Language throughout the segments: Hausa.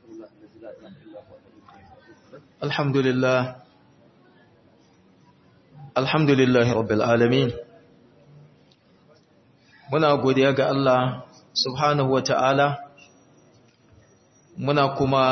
Alhamdulillah Alhamdulillah Rabbil Alamin Muna godiya ga Allah subhanahu wa ta'ala muna kuma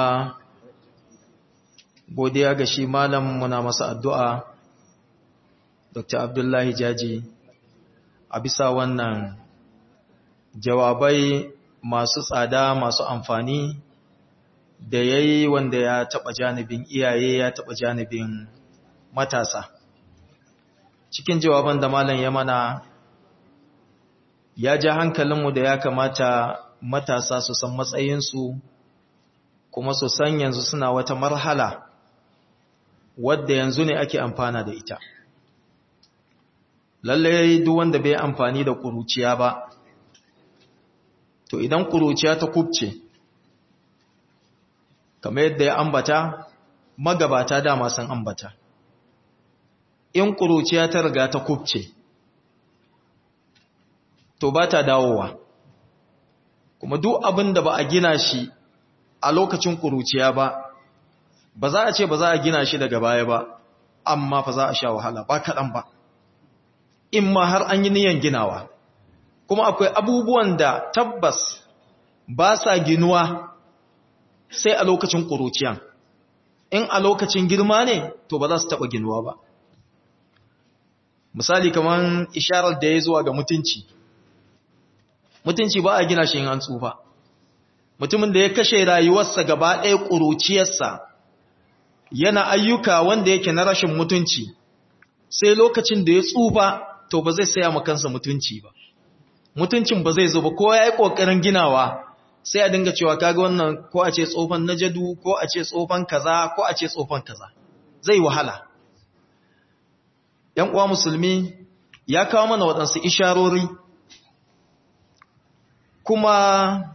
godiya ga shi malam muna masa addu'a Dr. Abdullahi Jaji a bisa wannan jawabai masu tsada masu amfani da ya yi wanda ya taɓa janibin iyaye ya taɓa janibin matasa cikin jawaban da malam ya mana ya ja hankalinmu da ya kamata matasa su san matsayinsu kuma su san yanzu suna wata marhala wadda yanzu ne ake amfana da ita lallai duk wanda bai amfani da kuruciya ba to idan kuruciya ta kubce kamar yadda ya ambata magabata dama san ambata in kuruciya ta riga ta kubce to ba ta dawowa kuma duk abin da ba a gina shi a lokacin kuruciya ba ba za a ce ba za a gina shi daga baya ba amma fa za a sha wahala ba kaɗan ba in ma har an yi niyan ginawa kuma akwai abubuwan da tabbas ba sa ginuwa sai a lokacin ƙuruciyan in a lokacin girma ne to ba za su taɓa ginuwa ba misali kamar isharar da ya zuwa ga mutunci mutunci ba a gina shi in an tsufa mutumin da ya kashe rayuwarsa gaba ɗaya ƙuruciyarsa yana ayyuka wanda yake na rashin mutunci sai lokacin da ya tsufa to ba zai saya kansa mutunci ba mutuncin ba zai zo ba ko ya yi ƙoƙarin ginawa sai a dinga cewa kaga wannan ko a ce tsofan najadu ko a ce tsofan kaza ko a ce tsofan kaza zai wahala ‘yan uwa musulmi ya kawo mana waɗansu isharori kuma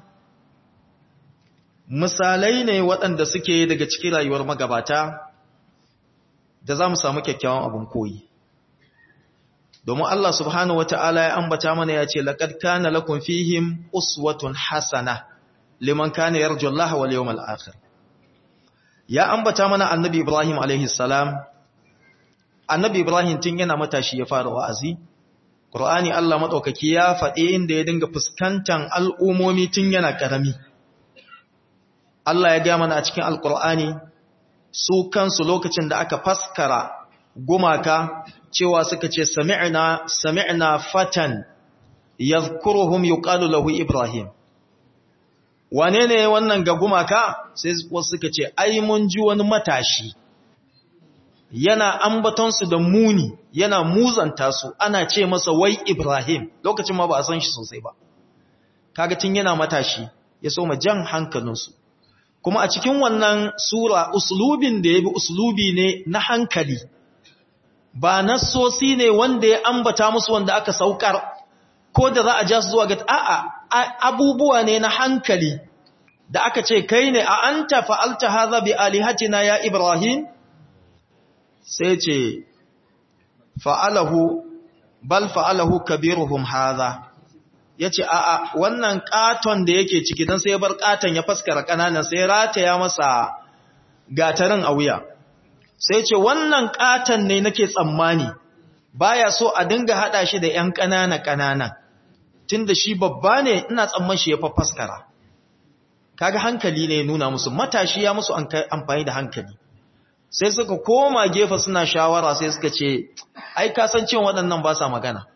misalai ne waɗanda suke daga cikin rayuwar magabata da za mu samu kyakkyawan abin koyi domin Allah subhanahu wata'ala ya ambata mana ya ce laqad kana lakum fihim uswatun hasana liman kana yarju Allah wal yawmal akhir ya ambata mana annabi Ibrahim alaihi salam annabi Ibrahim tun yana matashi ya fara wa'azi Qur'ani Allah madaukaki ya faɗi inda ya dinga fuskantar al'umomi tun yana karami Allah ya ga mana a cikin alqur'ani su kansu lokacin da aka faskara gumaka cewa suka ce sami'na sami'na fatan yadhkuruhum yuqalu lahu ibrahim wane ne wannan ga gumaka sai wasu suka ce ai mun ji wani matashi yana ambaton su da muni yana muzanta su ana ce masa wai ibrahim lokacin ma ba a san shi sosai ba kaga tun yana matashi ya so ma jan hankalinsu kuma a cikin wannan sura uslubin da ya bi uslubi ne na hankali ba nassosi ne wanda ya ambata musu wanda aka saukar ko da za a ja su zuwa ga a'a abubuwa ne na hankali da aka ce kai ne a anta fa'alta hadha bi alihatina ya ibrahim sai ce fa'alahu bal fa'alahu kabiruhum hadha yace a'a wannan katon da yake ciki dan sai ya bar katon ya faskara kananan sai rataya masa gatarin a wuya sai ce wannan katan ne nake tsammani baya so a dinga hada shi da ƴan ƙanana ƙanana tunda shi babba ne ina tsamman shi ya faskara kaga hankali ne nuna musu matashi ya musu amfani da hankali sai suka koma gefe suna shawara sai suka ce ai kasancin waɗannan ba sa magana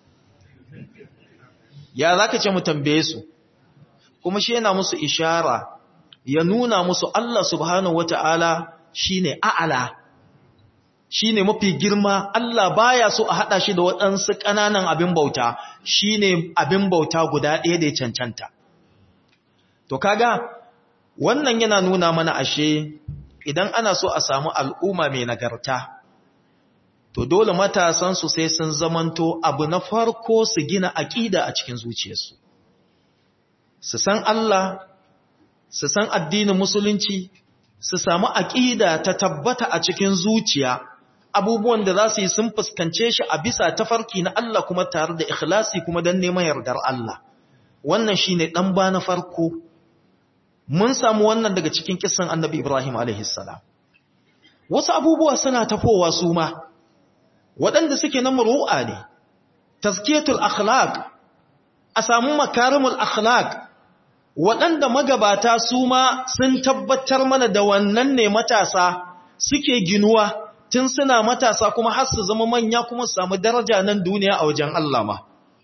ya zaka ce mu tambaye su kuma shi yana musu ishara ya nuna musu Allah subhanahu wataala shine a'ala shine mafi girma Allah baya so a hada shi da waɗansu ƙananan abin bauta shine abin bauta guda ɗaya da ya cancanta to kaga wannan yana nuna mana ashe idan ana so a samu al'umma mai nagarta to dole matasan su sai sun zamanto abu na farko su gina aƙida a cikin zuciyarsu su san Allah su san addinin musulunci su samu aƙida ta tabbata a cikin zuciya abubuwan da za su yi sun fuskance shi a bisa tafarki na Allah kuma tare da ikhlasi kuma don neman yardar Allah wannan shi ne ɗan ba na farko mun samu wannan daga cikin kissan annabi Ibrahim alaihissalam wasu abubuwa suna tafowa su ma waɗanda suke na muru'a ne tazkiyatul akhlaq a samu makarimul akhlaq waɗanda magabata su ma sun tabbatar mana da wannan ne matasa suke ginuwa tun suna matasa kuma har su zama manya kuma su samu daraja nan duniya a wajen Allah ma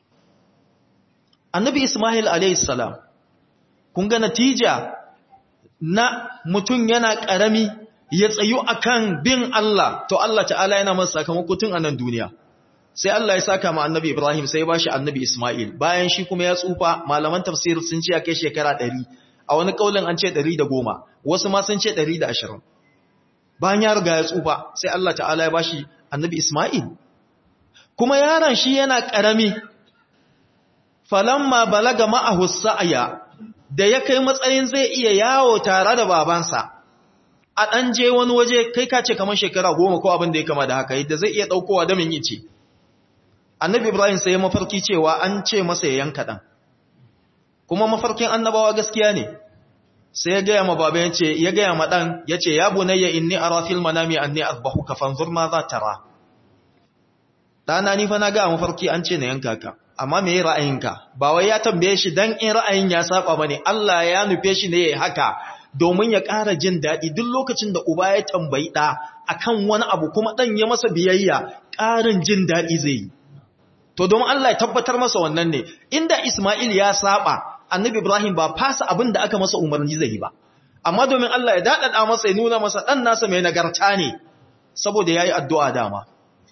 annabi Ismail alaihissalam kun ga natija na mutum yana ƙarami ya tsayu akan bin Allah to Allah ta'ala yana masa sakamako tun a nan duniya sai Allah ya saka ma annabi Ibrahim sai ya bashi annabi Ismail bayan shi kuma ya tsufa malaman tafsir sun ce ya kai shekara 100 a wani kaulin an ce 110 wasu ma sun ce 120 bayan ya riga ya tsufa sai Allah ta'ala ya bashi annabi Ismail kuma yaron shi yana ƙarami falamma balaga ma'ahu sa'ya da ya kai matsayin zai iya yawo tare da babansa a ɗan je wani waje kai ka ce kamar shekara goma ko abin da ya kama da haka yadda zai iya ɗaukowa da min ce annabi ibrahim sai mafarki cewa an ce masa ya yanka ɗan kuma mafarkin annabawa gaskiya ne sai ya gaya ma baba ya ce ya gaya ma ɗan ya ce ya bunayya inni ara fil manami anni azbahu ka fanzur ma za tara ɗana ni fa na ga mafarki an ce na yanka ka amma me ra'ayinka ba wai ya tambaye shi dan in ra'ayin ya saba bane Allah ya nufe shi ne yayi haka domin ya ƙara jin daɗi duk lokacin da uba ya tambayi ɗa akan wani abu kuma ɗan ya masa biyayya ƙarin jin daɗi zai yi to domin Allah ya tabbatar masa wannan ne inda Ismail ya saba annabi Ibrahim ba fasa abin da aka masa umarni zai yi ba amma domin Allah ya daɗaɗa masa ya nuna masa ɗan nasa mai nagarta ne saboda yayi addu'a dama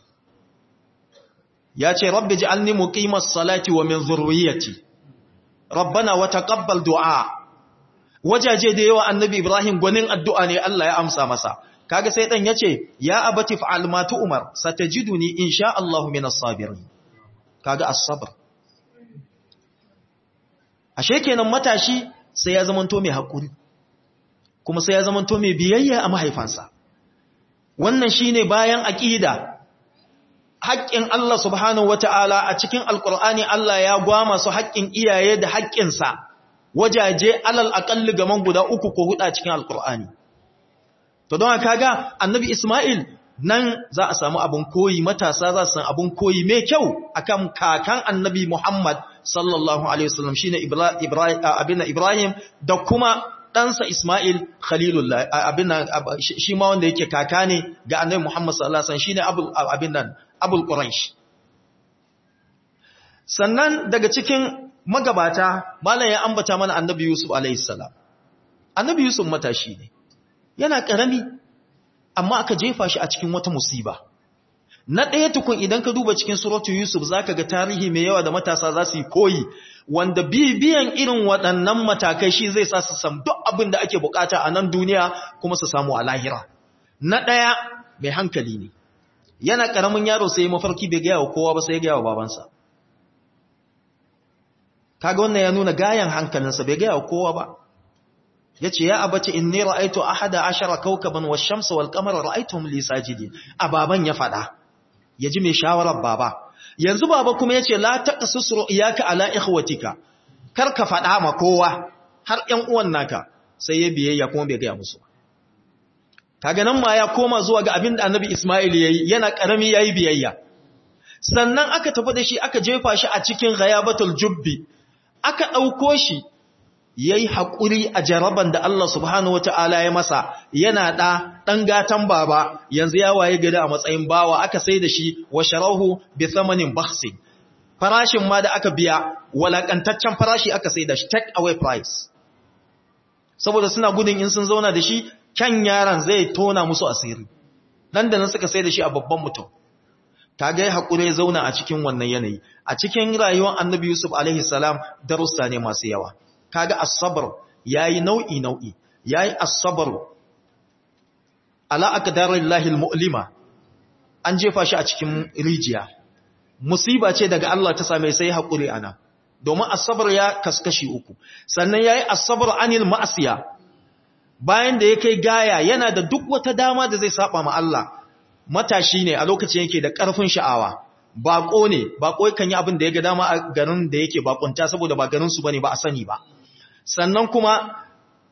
ya ce rabbi ji'alni muqimas salati wa min zurriyyati rabbana wa taqabbal du'a wajaje da yawa annabi ibrahim gwanin addu'a ne Allah ya amsa masa kaga sai dan yace ya abati fa'al ma tu'mar satajiduni insha Allah minas sabirin kaga as-sabr ashe kenan matashi sai ya zamanto mai hakuri kuma sai ya zamanto mai biyayya a mahaifansa wannan shine bayan aqida haƙƙin Allah subhanahu wata'ala a cikin alƙur'ani Allah ya gwama su haƙƙin iyaye da haƙƙinsa wajaje alal aƙalli gaman guda uku ko huɗa cikin alƙur'ani to don haka ga annabi Ismail nan za a samu abin koyi matasa za su san abin koyi mai kyau akan kakan annabi Muhammad sallallahu alaihi wasallam shine Ibrahim abin Ibrahim da kuma ɗansa Ismail Khalilullah abin shi ma wanda yake kaka ne ga annabi Muhammad sallallahu alaihi wasallam shine abin nan abul quraish sannan daga cikin magabata malam ya ambata mana annabi yusuf alaihi salam annabi yusuf matashi ne yana karami amma aka jefa shi a cikin wata musiba na ɗaya tukun idan ka duba cikin suratu yusuf zaka ga tarihi mai yawa da matasa za su yi koyi wanda bibiyan irin waɗannan matakai shi zai sa su sam duk abin da ake bukata a nan duniya kuma su samu a lahira na ɗaya mai hankali ne yana ƙaramin yaro sai mafarki bai gaya wa kowa ba sai ya gaya wa babansa kaga wannan ya nuna gayan hankalinsa bai gaya wa kowa ba ya ce ya abace inni ra'aitu ahada ashara kawkaban wash-shamsa wal-qamara ra'aytuhum li sajidin a baban ya fada ya ji mai shawarar baba yanzu baba kuma ya ce la taqasus ru'yaka ala ikhwatika kar ka fada ma kowa har ƴan uwan naka sai ya biyayya kuma bai gaya musu kaga nan ma ya koma zuwa ga abin da annabi Ismail yayi yana karami yayi biyayya sannan aka tafi da shi aka jefa shi a cikin ghayabatul jubbi aka dauko shi yayi hakuri a jaraban da Allah subhanahu wataala ya masa yana da dan gatan baba yanzu ya waye gari a matsayin bawa aka sai da shi wa sharahu bi thamanin bakhsin farashin ma da aka biya walakantaccen farashi aka sai da shi take away price saboda suna gudun in sun zauna da shi kyan yaran zai tona musu asiri nan da nan suka sai da shi a babban mutum kaga ya hakuri ya zauna a cikin wannan yanayi a cikin rayuwar annabi yusuf alaihi salam darussa ne masu yawa kaga as-sabr yayi nau'i nau'i yayi as-sabr ala aqdarillahi al-mu'lima an jefa shi a cikin rijiya musiba ce daga Allah ta same sai hakuri ana domin as-sabr ya kaskashi uku sannan yayi as-sabr anil ma'siya bayan da ya kai gaya yana da duk wata dama da zai saba ma Allah matashi ne a lokacin yake da ƙarfin sha'awa baƙo ne baƙo kan yi abin da ya ga dama a garin da yake baƙunta saboda ba garin su bane ba a sani ba sannan kuma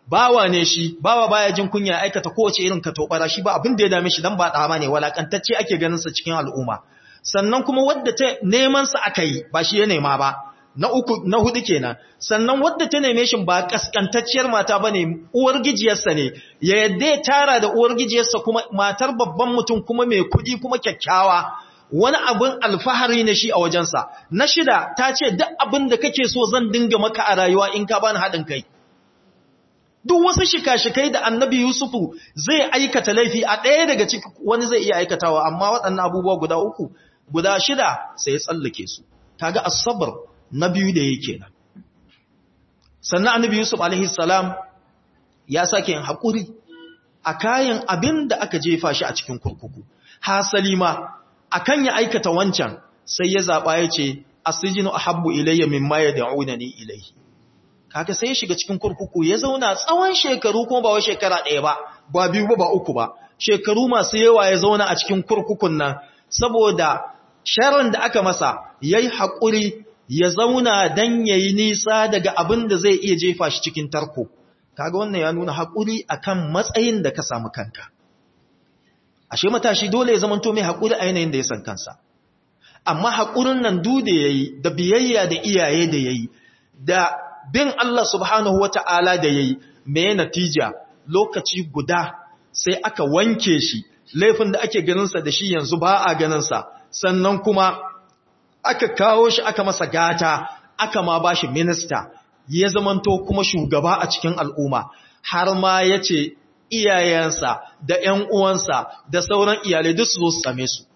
bawa ne shi bawa baya jin kunya aikata kowace irin katobara shi ba abin da ya dame shi dan ba dama ne walakantacce ake ganin sa cikin al'umma sannan kuma wadda ta neman sa aka yi ba shi ya nema ba na uku na hudu kenan sannan wadda ta neme shi ba kaskantacciyar mata bane uwar gijiyarsa ne ya yadda ya tara da uwar gijiyarsa kuma matar babban mutum kuma mai kudi kuma kyakkyawa wani abin alfahari ne shi a wajensa na shida ta ce duk abin da kake so zan dinga maka a rayuwa in ka bani haɗin kai duk wasu shika-shikai da annabi yusufu zai aikata laifi a ɗaya daga ciki wani zai iya aikatawa amma waɗannan abubuwa guda uku guda shida sai ya tsallake su kaga asabar na biyu da yake nan sannan annabi yusuf alaihi salam ya sake yin haƙuri a kayan abin da aka jefa shi a cikin kurkuku hasali ma akan ya aikata wancan sai ya zaɓa ya ce asijinu ahabbu ilayya mimma yad'unani ilayhi kaga sai ya shiga cikin kurkuku ya zauna tsawon shekaru kuma ba wai shekara ɗaya ba ba biyu ba ba uku ba shekaru masu yawa ya zauna a cikin kurkukun nan saboda sharon da aka masa yayi haƙuri ya zauna dan yayi nisa daga abin da zai iya jefa shi cikin tarko kaga wannan ya nuna haƙuri akan matsayin da ka samu kanka ashe matashi dole ya zamanto mai haƙuri a yanayin da ya san kansa amma haƙurin nan du da yayi da biyayya da iyaye da yayi da bin Allah subhanahu wata'ala da yayi me natija lokaci guda sai aka wanke shi laifin da ake ganin sa da shi yanzu ba a ganin sa sannan kuma aka kawo shi aka masa gata aka ma bashi minista ya zamanto kuma shugaba a cikin al'umma har ma yace iyayensa da ‘yan uwansa da sauran iyalai duk su zo su same su.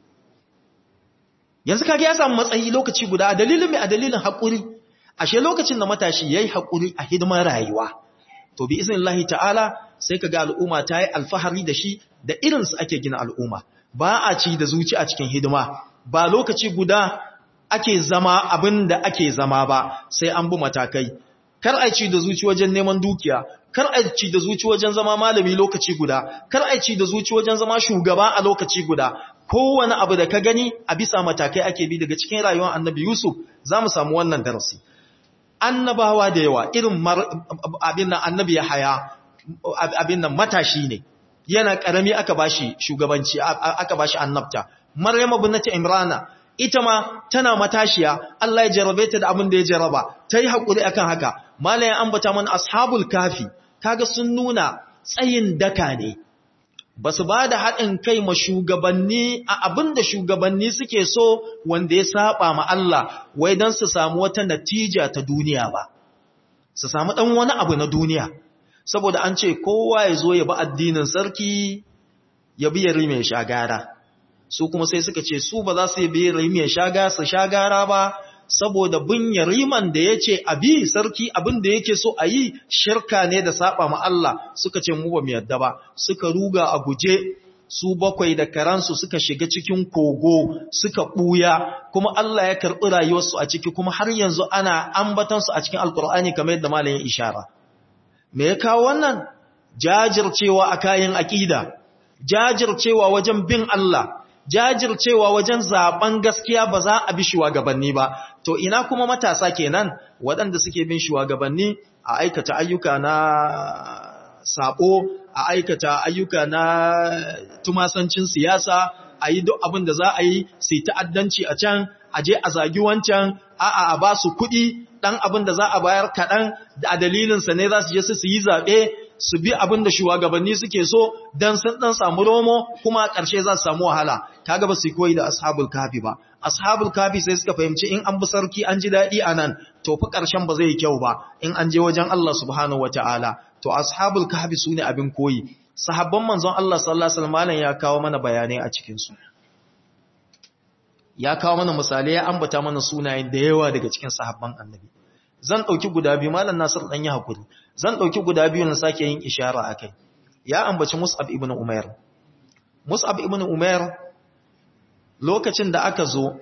Yanzu kage ya samu matsayi lokaci guda a dalilin mai a dalilin haƙuri, ashe lokacin da matashi ya yi haƙuri a hidimar rayuwa. To, bi izin Allah ta'ala sai ka ga al'umma ta yi alfahari da shi da irinsu ake gina al'umma, ba a ci da zuci a cikin hidima, ba lokaci guda ake zama abin da ake zama ba sai an bi matakai. Kar a ci da zuci wajen neman dukiya, kar a ci da zuci wajen zama malami lokaci guda kar a ci da zuci wajen zama shugaba a lokaci guda kowane abu da ka gani a bisa matakai ake bi daga cikin rayuwar annabi yusuf za mu samu wannan darasi annabawa da yawa irin abin nan annabi ya haya abin nan matashi ne yana karami aka bashi shugabanci aka bashi annabta maryam ibnati imrana ita ma tana matashiya Allah ya jarabe ta da abin da ya jaraba ta yi haƙuri akan haka malayan ambata mana ashabul kafi kaga sun nuna tsayin daka ne ba su ba da haɗin kai ma shugabanni a abin da shugabanni suke so wanda ya saba ma Allah wai don su samu wata natija ta duniya ba su samu ɗan wani abu na duniya saboda an ce kowa ya zo ya bi addinin sarki ya bi yari mai shagara su kuma sai suka ce su ba za su yi bi yari mai shaga su shagara ba saboda bin yariman da ya ce abi sarki abin da yake so a yi shirka ne da saba ma Allah suka ce mu ba mu yadda ba suka ruga a guje su bakwai da karansu suka shiga cikin kogo suka ɓuya kuma Allah ya karɓi rayuwarsu a ciki kuma har yanzu ana ambatansu a cikin alkur'ani kamar yadda malayin ishara me ya kawo wannan jajircewa a kayan aƙida jajircewa wajen bin Allah jajircewa wajen zaben gaskiya ba za a bi shugabanni ba to ina kuma matasa kenan waɗanda suke bin shugabanni a aikata ayyuka na sabo a aikata ayyuka na tumasancin siyasa a yi duk abin da za a yi sai ta'addanci a can a je a zagi wancan a'a a ba su kuɗi ɗan abin da za a bayar kaɗan da a dalilinsa ne za su je su yi zaɓe su bi abin da shugabanni suke so don sun ɗan samu romo kuma a ƙarshe za su samu wahala kaga ba su koyi da ashabul kafi ba ashabul kafi sai suka fahimci in an bi sarki an ji daɗi a nan to fi ƙarshen ba zai yi kyau ba in an je wajen Allah subhanahu wataala to ashabul kafi su ne abin koyi sahabban manzon Allah sallallahu alaihi wasallam ya kawo mana bayanai a cikin su ya kawo mana misalai ya ambata mana sunayen da yawa daga cikin sahabban annabi zan dauki guda biyu malam Nasir dan ya hakuri zan dauki guda biyu na sake yin ishara akai ya ambaci Mus'ab ibn Umair Mus'ab ibn Umair lokacin da aka zo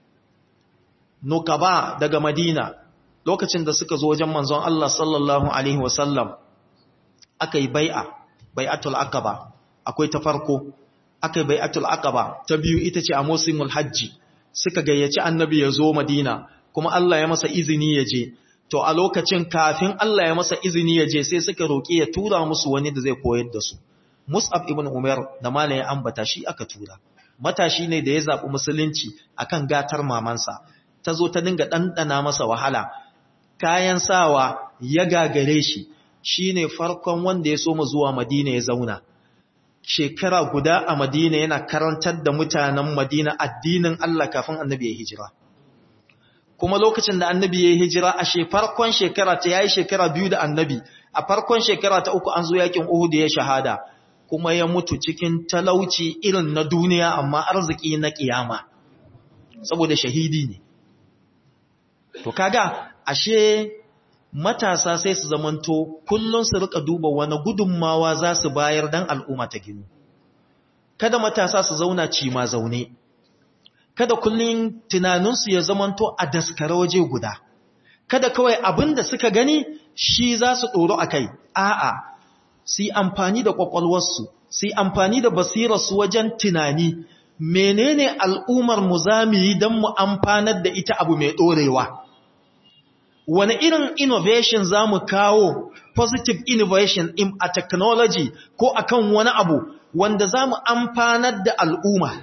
Nukaba daga Madina lokacin da suka zo wajen manzon Allah sallallahu alaihi wasallam aka yi bai'a bai'atul aqaba akwai ta farko aka yi bai'atul aqaba ta biyu ita ce a musimul hajji suka gayyaci annabi ya zo madina kuma Allah ya masa izini ya je to a lokacin kafin Allah ya masa izini ya je sai suka roƙi ya tura musu wani da zai koyar da su Mus'ab ibn Umar da malamin ambata shi aka tura matashi ne da ya zaɓi musulunci akan gatar mamansa ta zo ta dinga ɗanɗana masa wahala kayan sawa ya gagare shi shine farkon wanda ya soma zuwa Madina ya zauna shekara guda a Madina yana karantar da mutanen Madina addinin Allah kafin annabi ya hijira kuma lokacin da annabi ya hijira a farkon shekara ta yayi shekara biyu da annabi a farkon shekara ta uku an zo yakin Uhud ya shahada kuma ya mutu cikin talauci irin na duniya amma arziki na kiyama saboda shahidi ne to kaga ashe matasa sai su zamanto kullun su rika duba wani gudunmawa za su bayar dan al'umma ta ginu kada matasa su zauna ci ma zaune kada kullun tunaninsu ya zamanto a daskare waje guda kada kawai abin da suka gani shi za su ɗoro a kai a'a su yi amfani da ƙwaƙwalwarsu su yi amfani da basirarsu wajen tunani menene al'ummar mu za mu yi don mu amfanar da ita abu mai ɗorewa wani irin innovation za mu kawo positive innovation in a technology ko akan wani abu wanda za mu amfanar da al'umma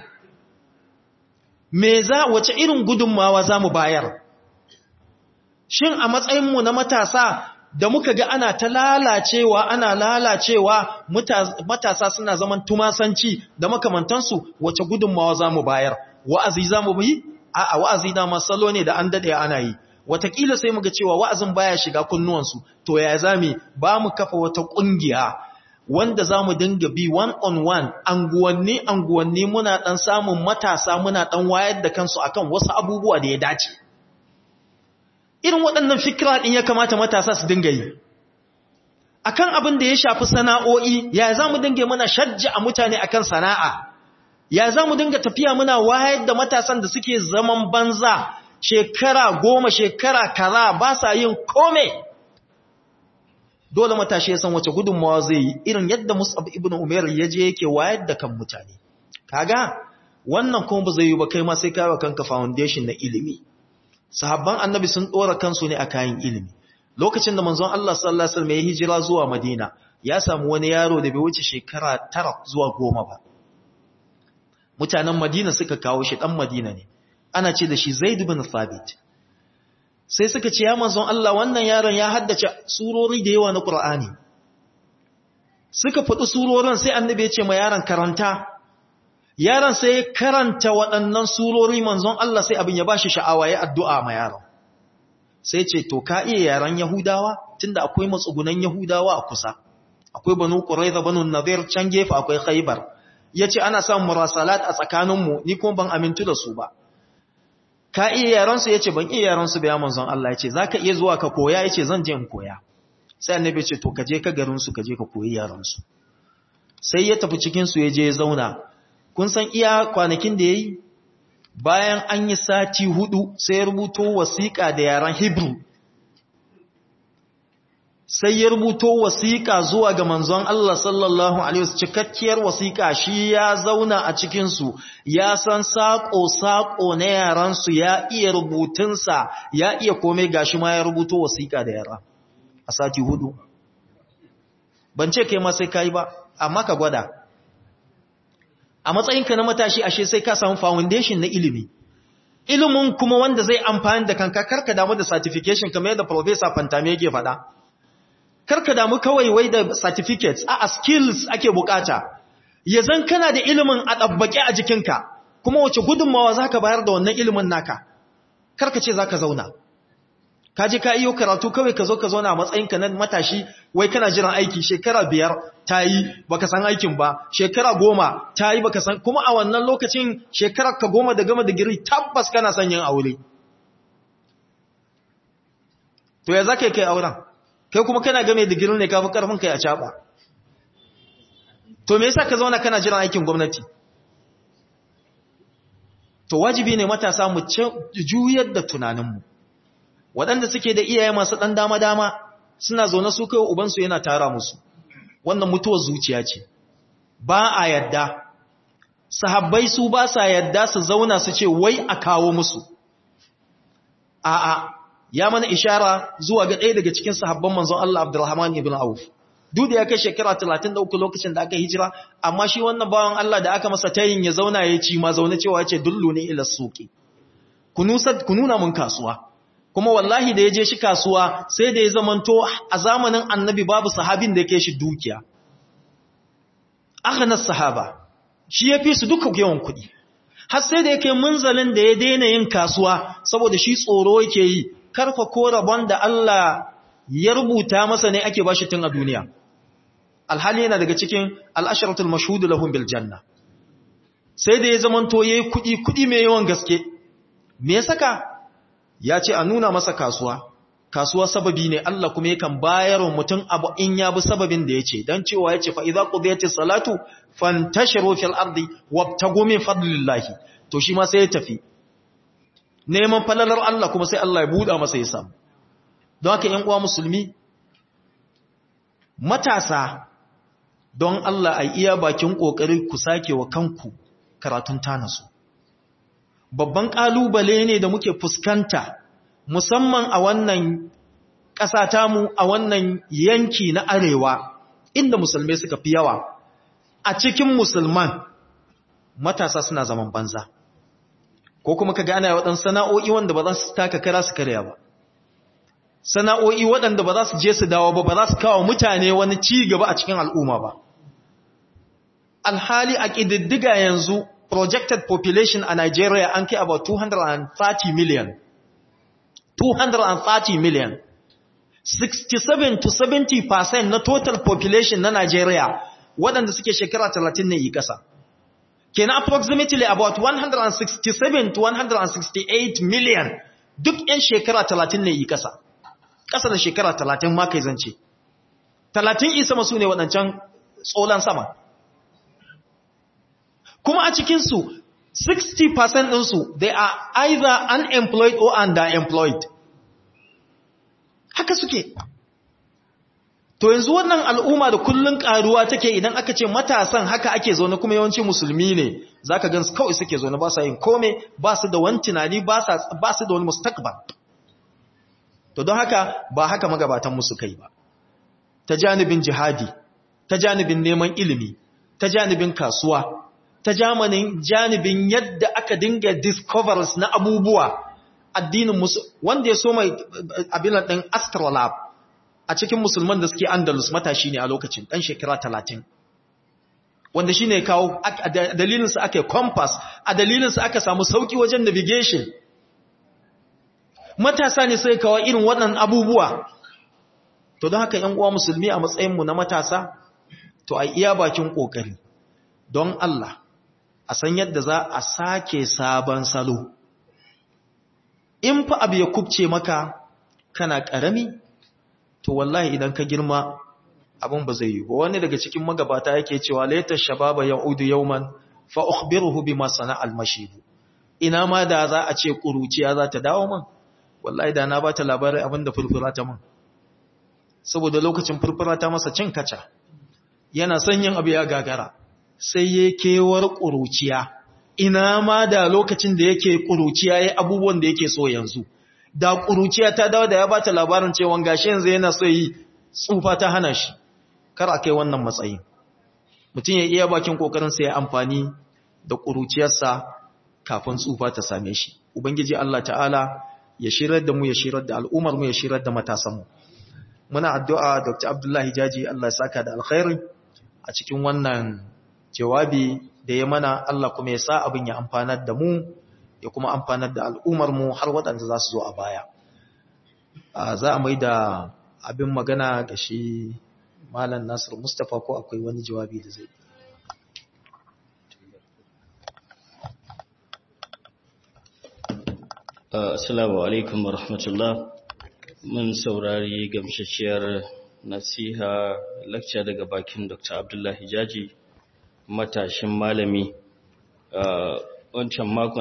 me za wace irin gudunmawa za mu bayar shin a matsayinmu na matasa da muka ga ana ta lalacewa ana lalacewa matasa suna zaman tumasanci da makamantansu wace gudunmawa za mu bayar wa'azi za mu yi a wa'azi na masalo ne da an daɗe ana yi watakila sai muga cewa wa'azin baya shiga kunnuwansu to ya zami ba mu kafa wata ƙungiya wanda za mu dinga bi one on one anguwanni anguwanni muna ɗan samun matasa muna ɗan wayar da kansu akan wasu abubuwa da ya dace irin waɗannan fikira ɗin ya kamata matasa su dinga yi akan abin da ya shafi sana'o'i ya za mu dinga muna shajja a mutane akan sana'a ya za mu dinga tafiya muna wayar da matasan da suke zaman banza shekara goma shekara kaza ba sa yin kome dole matashi ya san wace gudunmawa zai yi irin yadda musab ibn umar ya je yake wayar da kan mutane kaga wannan kuma ba zai yi ba kai ma sai kawo kanka foundation na ilimi sahabban annabi sun dora kansu ne a kayan ilimi lokacin da manzon Allah sallallahu alaihi wasallam ya hijira zuwa Madina ya samu wani yaro da bai wuce shekara tara zuwa goma ba mutanen Madina suka kawo shi dan Madina ne ana ce da shi Zaid bin Thabit sai suka ce ya manzon Allah wannan yaron ya haddace surori da yawa na Qur'ani suka faɗi surorin sai annabi ya ce ma yaron karanta yaron sai ya karanta waɗannan surori manzon Allah sai abin ya bashi sha'awa ya addu'a ma yaron sai ce to ka iya yaran Yahudawa tunda akwai matsugunan Yahudawa a kusa akwai banu Quraiza banu Nadir can gefe akwai Khaybar yace ana samun murasalat a tsakaninmu ni kuma ban amintu da su ba ka iya yaransu ya ce ban iya yaransu ba ya manzon Allah ya ce za ka iya zuwa ka koya ya ce zan je in koya sai annabi ce to ka je ka garinsu ka je ka koyi yaransu sai ya tafi cikinsu ya je ya zauna kun san iya kwanakin da ya yi bayan an yi sati hudu sai ya rubuto wasiƙa da yaran hebrew sai ya rubuto wasiƙa zuwa ga manzon Allah sallallahu alaihi wasallam cikakkiyar wasiƙa shi ya zauna a cikin su ya san sako sako na yaran su ya iya rubutun sa ya iya komai gashi ma ya rubuto wasiƙa da yara a sati hudu ban ce kai ma sai kai ba amma ka gwada a matsayinka na matashi ashe sai ka samu foundation na ilimi ilimin kuma wanda zai amfani da kanka karka damu da certification kamar yadda professor Fantame yake faɗa karka damu kawai wai da certificates a skills ake bukata ya zan kana da ilimin a ɗabbaƙe a jikinka kuma wace gudunmawa za ka bayar da wannan ilimin naka karka ce za ka zauna ka ji ka iyo karatu kawai ka zo ka zauna a matsayinka na matashi wai kana jiran aiki shekara biyar ta yi baka san aikin ba shekara goma ta yi baka san kuma a wannan lokacin shekarar ka goma da gama digiri tabbas kana son yin aure to ya za ka yi kai auren kai kuma kana game digirin ne kafin karfin kai a caba to me yasa ka zauna kana jiran aikin gwamnati to wajibi ne matasa mu juyar da tunaninmu waɗanda suke da iyaye masu ɗan dama-dama suna zaune su kai ubansu yana tara musu wannan mutuwar zuciya ce ba a yadda sahabbai su ba sa yadda su zauna su ce wai a kawo musu a'a ya mana ishara zuwa ga ɗaya daga cikin sahabban manzon Allah Abdurrahman ibn Auf duk da ya kai shekara 33 lokacin da aka hijira amma shi wannan bawan Allah da aka masa tayin ya zauna ya ci ma zaune cewa yace dullu ne ila suqi ku nuna mun kasuwa kuma wallahi da ya je shi kasuwa sai da ya zamanto a zamanin annabi babu sahabin da yake shi dukiya aghna sahaba shi yafi su duka yawan kuɗi har sai da yake munzalin da ya daina yin kasuwa saboda shi tsoro yake yi karfa ko rabon da Allah ya rubuta masa ne ake bashi tun a duniya alhali yana daga cikin al'asharatul mashhud lahum bil janna sai da ya zamanto yayi kudi kudi mai yawan gaske me ya saka ya ce a nuna masa kasuwa kasuwa sababi ne Allah kuma yakan bayar wa mutum abu in ya bi sababin da yace dan cewa yace fa idza qudiyatis salatu fantashiru fil ardi wabtagu min fadlillahi to shi ma sai ya tafi neman falalar Allah kuma sai Allah ya buɗa masa ya samu don haka ‘yan uwa musulmi matasa don Allah a iya bakin ƙoƙari ku sake wa kanku karatun tanasu babban ƙalubale ne da muke fuskanta musamman a wannan ƙasa tamu a wannan yanki na arewa inda musulmai suka fi yawa a cikin musulman matasa suna zaman banza ko kuma ka gane waɗansu sana'o'i wanda ba za su taka kara su karya ba sana'o'i waɗanda ba za su je su dawo ba ba za su kawo mutane wani ci gaba a cikin al'umma ba alhali a ƙididdiga yanzu projected population a Nigeria an kai about 230 million 230 million 67 to 70 percent na total population na Nigeria waɗanda suke shekara 30 ne yi ƙasa kenan approximately about 167 to 168 million duk 'yan shekara 30 ne yi ƙasa ƙasa da shekara 30 ma kai zance 30 isa masu ne waɗancan tsolan sama kuma a cikinsu 60% ɗinsu they are either unemployed or underemployed haka suke to yanzu wannan al'umma da kullun karuwa take idan aka ce matasan haka ake zaune kuma yawanci musulmi ne zaka gansu kawai suke zaune ba sa yin kome ba su da wani tunani ba su da wani mustaqbal to don haka ba haka magabatan musu kai ba ta janibin jihadi ta janibin neman ilimi ta janibin kasuwa ta jamanin janibin yadda aka dinga discoveries na abubuwa addinin musu wanda ya so mai abin din astrolab a cikin musulman da suke andalus matashi ne a lokacin ɗan shekara talatin wanda shi ne kawo a dalilinsa aka yi compass a dalilinsa aka samu sauƙi wajen navigation matasa ne sai kawo irin waɗannan abubuwa to don haka uwa musulmi a matsayinmu na matasa to a iya bakin ƙoƙari don Allah a san yadda za a sake sabon salo in fa abu ya kubce maka kana ƙarami to wallahi idan ka girma abin ba zai yi ba wani daga cikin magabata yake cewa laita shababa yaudu yawman fa ukhbiruhu bima sana'a al-mashib ina ma da za a ce kuruciya za ta dawo man wallahi da na bata labarin abin da furfura ta man saboda lokacin furfura ta masa cin kaca yana son yin abu ya gagara sai ya kewar kuruciya ina ma da lokacin da yake kuruciya yayi abubuwan da yake so yanzu da ƙuruciya ta dawo da ya bata labarin cewa gashi yanzu yana so yi tsufa ta hana shi kar a kai wannan matsayin mutum ya iya bakin kokarin sa ya amfani da ƙuruciyarsa kafin tsufa ta same shi ubangiji Allah ta'ala ya shirar da mu ya shirar da al'ummar mu ya shirar da matasan mu muna addu'a Dr. Abdullahi Jaji Allah ya saka da alkhairi a cikin wannan jawabi da ya mana Allah kuma ya sa abin ya amfanar da mu ya kuma amfanar da al'ummarmu har waɗanda za su zo a baya. Za a mai da abin magana ga shi Malam Nasir Mustapha ko akwai wani jawabi da zai. Assalamu alaikum wa rahmatullah. Mun saurari gamshashiyar nasiha lakca daga bakin Dr. Abdullahi Jaji, matashin malami. Wancan makon